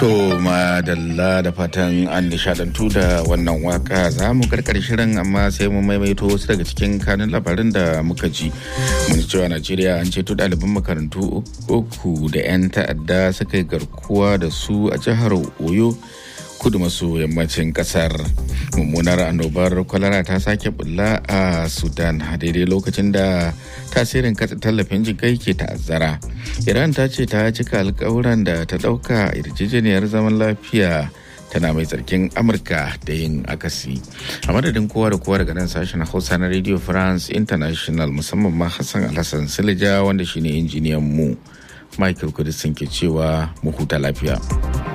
To madalla da fatan an nishadantu da wannan waka za mu karkar shirin amma sai mu maimaito wasu daga cikin kanun labarin da muka ji. Mun cewa Najeriya an ceto ɗaliban makarantu uku da 'yan ta'adda suka yi garkuwa da su a jihar Oyo. kudu maso yammacin kasar mummunar annobar kwalara ta sake bulla a sudan a daidai lokacin da tasirin katsa tallafin jikai ke ta'azzara iran ta ce ta cika alkawuran da ta dauka yarjejeniyar zaman lafiya tana mai tsarkin amurka da yin akasi a madadin kowa da kowa daga nan sashen hausa na radio france international musamman ma hassan alhassan silija wanda shine injiniyan mu michael kudisin ke cewa mu huta lafiya